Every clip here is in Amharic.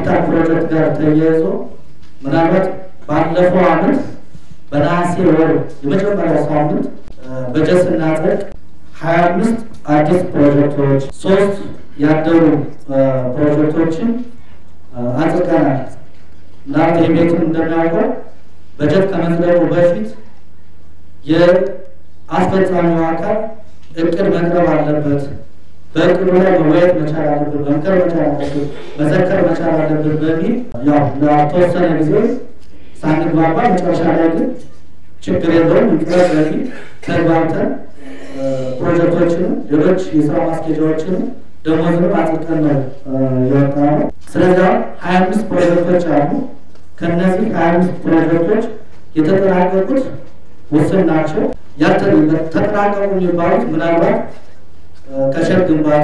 ከካፒታል ፕሮጀክት ጋር ተያይዞ ምናልባት ባለፈው ዓመት በነሐሴ ወር የመጀመሪያው ሳምንት በጀት ስናጸድቅ ሀያ አምስት አዲስ ፕሮጀክቶች ሶስት ያደሩ ፕሮጀክቶችን አጽድቀናል። ምናልባት ይህ ቤቱን እንደሚያውቀው በጀት ከመጽደቁ በፊት የአስፈጻሚው አካል እቅድ መቅረብ አለበት። በእቅዱ ላይ መወያየት መቻል አለብን፣ መምከር መቻል አለብን፣ መዘከር መቻል አለብን በሚል ያው ለተወሰነ ጊዜ ሳንግባባ መጨረሻ ላይ ግን ችግር የለውም ይቅረብ በሚል ተግባብተን ፕሮጀክቶችንም ሌሎች የስራ ማስኬጃዎችንም ደሞዝንም አጽድቀን ነው የወጣ ነው። ስለዚህ ሀያ አምስት ፕሮጀክቶች አሉ። ከእነዚህ ሀያ አምስት ፕሮጀክቶች የተጠናቀቁት ውስን ናቸው። ተጠናቀቁ የሚባሉት ምናልባት ከሸድ ግንባታ፣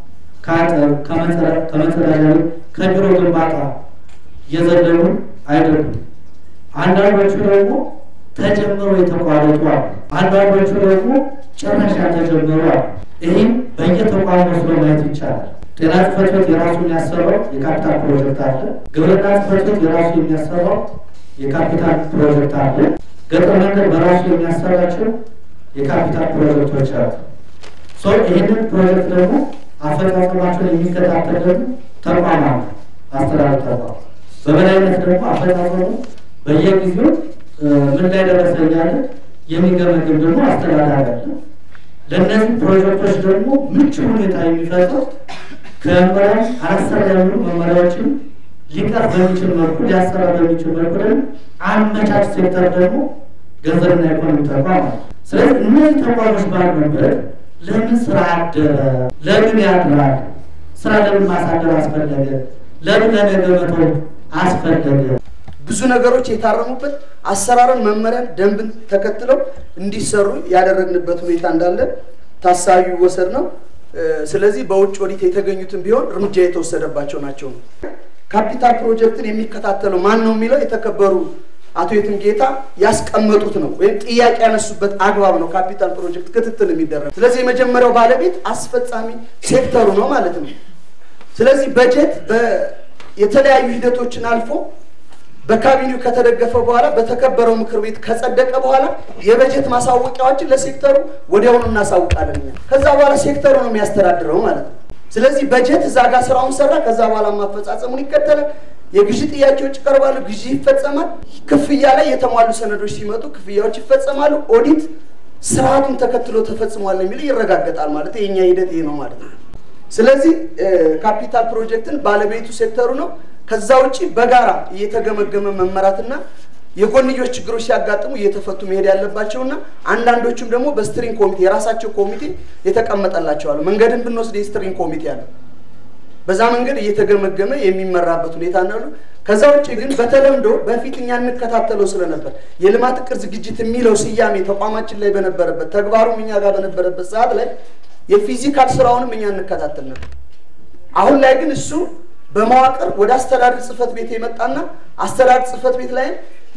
ከአጥር፣ ከመጸዳጃ ቤት፣ ከቢሮ ግንባታ እየዘለሉ አይደሉም። አንዳንዶቹ ደግሞ ተጀምሮ የተቋረጡ አሉ። አንዳንዶቹ ደግሞ ጭራሽ ያልተጀመሩ አሉ። ይህም በየተቋሙ ወስዶ ማየት ይቻላል። ጤና ጽሕፈት ቤት የራሱ የሚያሰራው የካፒታል ፕሮጀክት አለ። ግብርና ጽሕፈት ቤት የራሱ የሚያሰራው የካፒታል ፕሮጀክት አለ። ገጠር መንገድ በራሱ የሚያሰራቸው የካፒታል ፕሮጀክቶች አሉ። ሰው ይህንን ፕሮጀክት ደግሞ አፈጻጸማቸውን የሚከታተል ደግሞ ተቋም አለ፣ አስተዳደር ተቋም። በበላይነት ደግሞ አፈጻጸሙ በየጊዜው ምን ላይ ደረሰ እያለ የሚገመግም ደግሞ አስተዳዳሪ አለ። ለእነዚህ ፕሮጀክቶች ደግሞ ምቹ ሁኔታ የሚፈጥር ከመመሪያ አሰራ ያሉ መመሪያዎችን ሊቀርብ በሚችል መልኩ ሊያሰራ በሚችል መልኩ ደግሞ አመቻች ሴክተር ደግሞ ገንዘብና ኢኮኖሚ ተቋም አለ። ስለዚህ እነዚህ ተቋሞች ባሉበት ለምን ስራ አደረ? ለምን ያድራል? ስራ ለምን ማሳደር አስፈለገ? ለምን ለነገ መተው አስፈለገ? ብዙ ነገሮች የታረሙበት አሰራርን፣ መመሪያን፣ ደንብን ተከትለው እንዲሰሩ ያደረግንበት ሁኔታ እንዳለ ታሳቢ ይወሰድ ነው። ስለዚህ በውጭ ኦዲት የተገኙትን ቢሆን እርምጃ የተወሰደባቸው ናቸው ነው። ካፒታል ፕሮጀክትን የሚከታተለው ማን ነው የሚለው የተከበሩ አቶ የትም ጌታ ያስቀመጡት ነው ወይም ጥያቄ ያነሱበት አግባብ ነው ካፒታል ፕሮጀክት ክትትል የሚደረግ። ስለዚህ የመጀመሪያው ባለቤት አስፈጻሚ ሴክተሩ ነው ማለት ነው። ስለዚህ በጀት የተለያዩ ሂደቶችን አልፎ በካቢኔው ከተደገፈ በኋላ በተከበረው ምክር ቤት ከጸደቀ በኋላ የበጀት ማሳወቂያዎችን ለሴክተሩ ወዲያውኑ እናሳውቃለን። እኛ ከዛ በኋላ ሴክተሩ ነው የሚያስተዳድረው ማለት ነው። ስለዚህ በጀት እዛ ጋር ስራውን ሰራ፣ ከዛ በኋላ ማፈጻጸሙን ይከተላል። የግዢ ጥያቄዎች ይቀርባሉ፣ ግዢ ይፈጸማል። ክፍያ ላይ የተሟሉ ሰነዶች ሲመጡ ክፍያዎች ይፈጸማሉ። ኦዲት ስርዓቱን ተከትሎ ተፈጽሟል የሚል ይረጋገጣል ማለት የኛ ሂደት ይሄ ነው ማለት ነው። ስለዚህ ካፒታል ፕሮጀክትን ባለቤቱ ሴክተሩ ነው። ከዛ ውጭ በጋራ እየተገመገመ መመራትና የጎንዮሽ ችግሮች ሲያጋጥሙ እየተፈቱ መሄድ ያለባቸውና አንዳንዶቹም ደግሞ በስትሪንግ ኮሚቴ የራሳቸው ኮሚቴ የተቀመጠላቸዋል። መንገድን ብንወስድ የስትሪንግ ኮሚቴ አለ። በዛ መንገድ እየተገመገመ የሚመራበት ሁኔታ ነው። ከዛ ውጭ ግን በተለምዶ በፊት እኛ እንከታተለው ስለነበር የልማት እቅድ ዝግጅት የሚለው ስያሜ ተቋማችን ላይ በነበረበት ተግባሩም እኛ ጋር በነበረበት ሰዓት ላይ የፊዚካል ስራውንም እኛ እንከታተል ነበር። አሁን ላይ ግን እሱ በመዋቅር ወደ አስተዳደር ጽህፈት ቤት የመጣና አስተዳደር ጽህፈት ቤት ላይም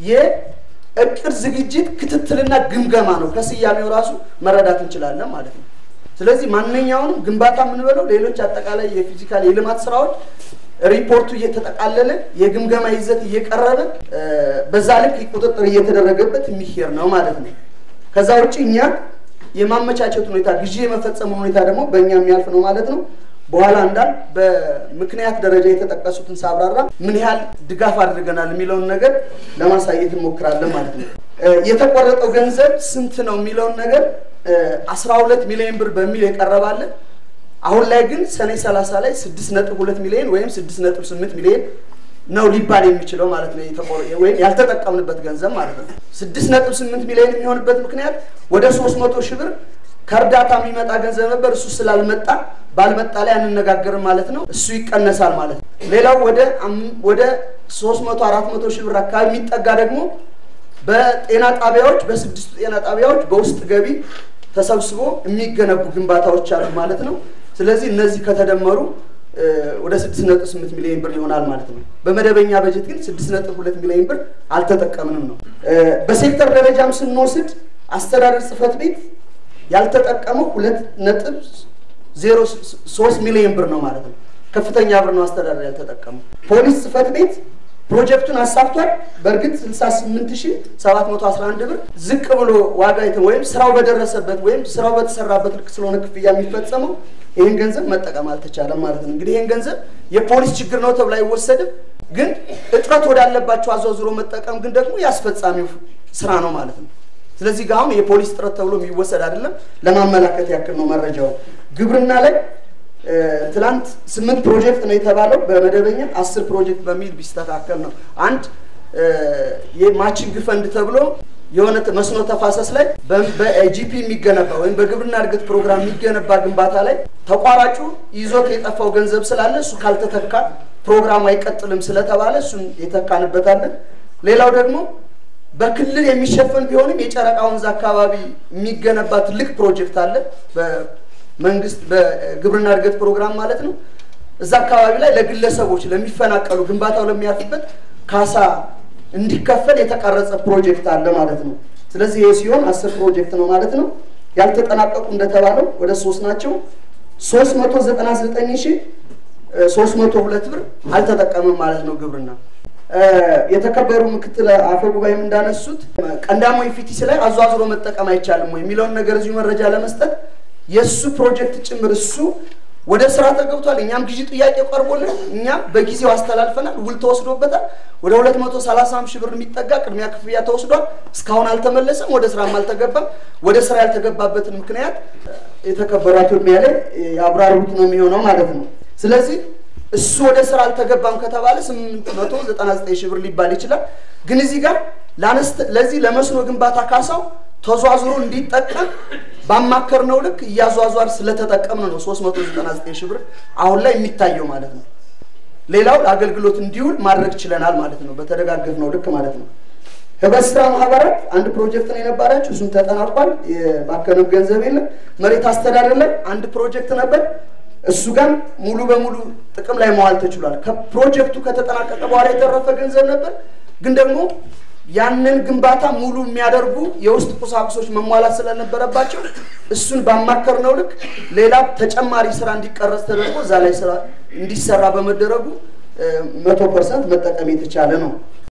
የእቅድ ዝግጅት ክትትልና ግምገማ ነው። ከስያሜው ራሱ መረዳት እንችላለን ማለት ነው። ስለዚህ ማንኛውንም ግንባታ የምንበለው ሌሎች አጠቃላይ የፊዚካል የልማት ስራዎች ሪፖርቱ እየተጠቃለለ የግምገማ ይዘት እየቀረበ በዛ ልክ ቁጥጥር እየተደረገበት የሚሄድ ነው ማለት ነው። ከዛ ውጭ እኛ የማመቻቸት ሁኔታ ግዢ የመፈጸሙ ሁኔታ ደግሞ በእኛ የሚያልፍ ነው ማለት ነው። በኋላ እንዳል በምክንያት ደረጃ የተጠቀሱትን ሳብራራ ምን ያህል ድጋፍ አድርገናል የሚለውን ነገር ለማሳየት እንሞክራለን ማለት ነው። የተቆረጠው ገንዘብ ስንት ነው የሚለውን ነገር አስራ ሁለት ሚሊዮን ብር በሚል የቀረባለ አሁን ላይ ግን ሰኔ ሰላሳ ላይ ስድስት ነጥብ ሁለት ሚሊዮን ወይም ስድስት ነጥብ ስምንት ሚሊዮን ነው ሊባል የሚችለው ማለት ነው። ወይም ያልተጠቀምንበት ገንዘብ ማለት ነው። ስድስት ነጥብ ስምንት ሚሊዮን የሚሆንበት ምክንያት ወደ ሶስት መቶ ሺህ ብር ከእርዳታ የሚመጣ ገንዘብ ነበር። እሱ ስላልመጣ ባልመጣ ላይ አንነጋገርም ማለት ነው። እሱ ይቀነሳል ማለት ነው። ሌላው ወደ ወደ ሶስት መቶ አራት መቶ ሺህ ብር አካባቢ የሚጠጋ ደግሞ በጤና ጣቢያዎች በስድስቱ ጤና ጣቢያዎች በውስጥ ገቢ ተሰብስቦ የሚገነቡ ግንባታዎች አሉ ማለት ነው። ስለዚህ እነዚህ ከተደመሩ ወደ 6.8 ሚሊዮን ብር ይሆናል ማለት ነው። በመደበኛ በጀት ግን 6.2 ሚሊዮን ብር አልተጠቀምንም ነው። በሴክተር ደረጃም ስንወስድ አስተዳደር ጽህፈት ቤት ያልተጠቀመው ሁለት ነጥብ ዜሮ ሶስት ሚሊዮን ብር ነው ማለት ነው። ከፍተኛ ብር ነው አስተዳደር ያልተጠቀመው። ፖሊስ ጽሕፈት ቤት ፕሮጀክቱን አሳክቷል። በእርግጥ 68711 ብር ዝቅ ብሎ ዋጋ ወይም ስራው በደረሰበት ወይም ስራው በተሰራበት ልክ ስለሆነ ክፍያ የሚፈጸመው ይህን ገንዘብ መጠቀም አልተቻለም ማለት ነው። እንግዲህ ይህን ገንዘብ የፖሊስ ችግር ነው ተብሎ አይወሰድም። ግን እጥረት ወዳለባቸው አዟዙሮ መጠቀም ግን ደግሞ የአስፈጻሚው ስራ ነው ማለት ነው። ስለዚህ ጋር አሁን የፖሊስ ጥረት ተብሎ የሚወሰድ አይደለም። ለማመላከት ያክል ነው መረጃው። ግብርና ላይ ትላንት ስምንት ፕሮጀክት ነው የተባለው። በመደበኛ አስር ፕሮጀክት በሚል ቢስተካከል ነው። አንድ የማቺንግ ፈንድ ተብሎ የሆነ መስኖ ተፋሰስ ላይ በጂፒ የሚገነባ ወይም በግብርና እድገት ፕሮግራም የሚገነባ ግንባታ ላይ ተቋራጩ ይዞት የጠፋው ገንዘብ ስላለ እሱ ካልተተካ ፕሮግራሙ አይቀጥልም ስለተባለ እሱን የተካንበታለን። ሌላው ደግሞ በክልል የሚሸፈን ቢሆንም የጨረቃ ወንዝ አካባቢ የሚገነባ ትልቅ ፕሮጀክት አለ። በመንግስት በግብርና እድገት ፕሮግራም ማለት ነው። እዛ አካባቢ ላይ ለግለሰቦች ለሚፈናቀሉ ግንባታው ለሚያርፍበት ካሳ እንዲከፈል የተቀረጸ ፕሮጀክት አለ ማለት ነው። ስለዚህ ይህ ሲሆን አስር ፕሮጀክት ነው ማለት ነው። ያልተጠናቀቁ እንደተባለው ወደ ሶስት ናቸው። ሶስት መቶ ዘጠና ዘጠኝ ሺ ሶስት መቶ ሁለት ብር አልተጠቀምም ማለት ነው ግብርና የተከበሩ ምክትል አፈ ጉባኤም እንዳነሱት ቀንዳሞ ፊቲስ ላይ አዟዝሮ መጠቀም አይቻልም ወይ የሚለውን ነገር እዚሁ መረጃ ለመስጠት የእሱ ፕሮጀክት ጭምር እሱ ወደ ስራ ተገብቷል። እኛም ግዢ ጥያቄ ቀርቦልን እኛም በጊዜው አስተላልፈናል። ውል ተወስዶበታል። ወደ ሁለት መቶ ሰላሳ ሺህ ብር የሚጠጋ ቅድሚያ ክፍያ ተወስዷል። እስካሁን አልተመለሰም። ወደ ስራም አልተገባም። ወደ ስራ ያልተገባበትን ምክንያት የተከበሩ አቶ እድሜ ላይ ያብራሩት ነው የሚሆነው ማለት ነው። ስለዚህ እሱ ወደ ስራ አልተገባም ከተባለ ስምንት መቶ ዘጠና ዘጠኝ ሺህ ብር ሊባል ይችላል። ግን እዚህ ጋር ለዚህ ለመስኖ ግንባታ ካሳው ተዟዙሮ እንዲጠቀም ባማከርነው ልክ እያዟዟር ስለተጠቀምን ነው 399 ሺህ ብር አሁን ላይ የሚታየው ማለት ነው። ሌላው ለአገልግሎት እንዲውል ማድረግ ችለናል ማለት ነው፣ በተደጋገፍነው ልክ ማለት ነው። ህብረት ስራ ማህበራት አንድ ፕሮጀክት ነው የነበራቸው፣ እሱም ተጠናቋል። የባከነው ገንዘብ የለም። መሬት አስተዳደር ላይ አንድ ፕሮጀክት ነበር፣ እሱ ጋር ሙሉ በሙሉ ጥቅም ላይ መዋል ተችሏል። ከፕሮጀክቱ ከተጠናቀቀ በኋላ የተረፈ ገንዘብ ነበር ግን ደግሞ ያንን ግንባታ ሙሉ የሚያደርጉ የውስጥ ቁሳቁሶች መሟላት ስለነበረባቸው እሱን ባማከርነው ልክ ሌላ ተጨማሪ ስራ እንዲቀረጽ ተደርጎ እዛ ላይ ስራ እንዲሰራ በመደረጉ መቶ ፐርሰንት መጠቀም የተቻለ ነው።